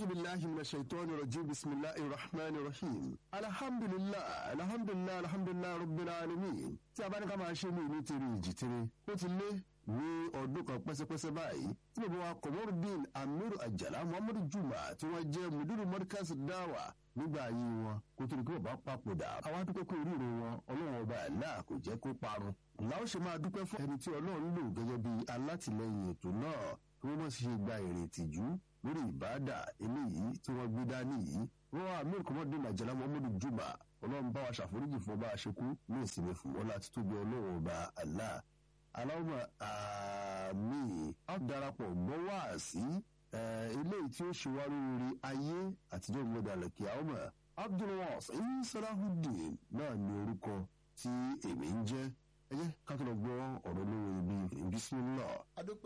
billahi minash shaitani rajim bismillahir rahmanir rahim alhamdulillah alhamdulillah alhamdulillah rabbil alamin tí a bá ní ká máa ṣe ní ìlú tèrè ìjì tèrè ó ti lé ní ọdún kan pẹ́sẹ́pẹ́sẹ́ báyìí tí bàbá wa Komorudeen Amiru Ajala Muhammadu Juma tí wọ́n jẹ́ mudiru Markaz Dawa nígbà ayé wọn kó tó ní kí bàbá papòdà àwa dúpẹ́ pé oríire wọn ọlọ́run ọba àlá kò jẹ́ kó parun làwọn ṣe máa dúpẹ́ fún ẹni tí ọlọ́run lò gẹ́gẹ́ bí alátìlẹyìn ètò náà kí wọ́n má ṣe gba èrè ìtìjú lórí ìbáàdà eléyìí tí wọ́n gbé dání yìí wọ́n wá Amiru Komorudeen Ajala Muhammadu Juma ọlọ́run bá wa ṣàforíjì fún ọba àṣekú ní ìsinmi fún wọn láti tóbi ọlọ́run ọba àlá aláwọ̀ àmì á darapọ̀ gbọ́ wá sí eléyìí tí ó ṣe wá lórí ayé àtijọ́ ìgbọ́dọ̀ kí àwọn ọmọ Abdulwasin Salahuddin náà ní orúkọ tí èmi ń jẹ́ ẹ jẹ́ ká tó lọ gbọ́ ọ̀rọ̀ lórí ibi bismillah. adúpẹ́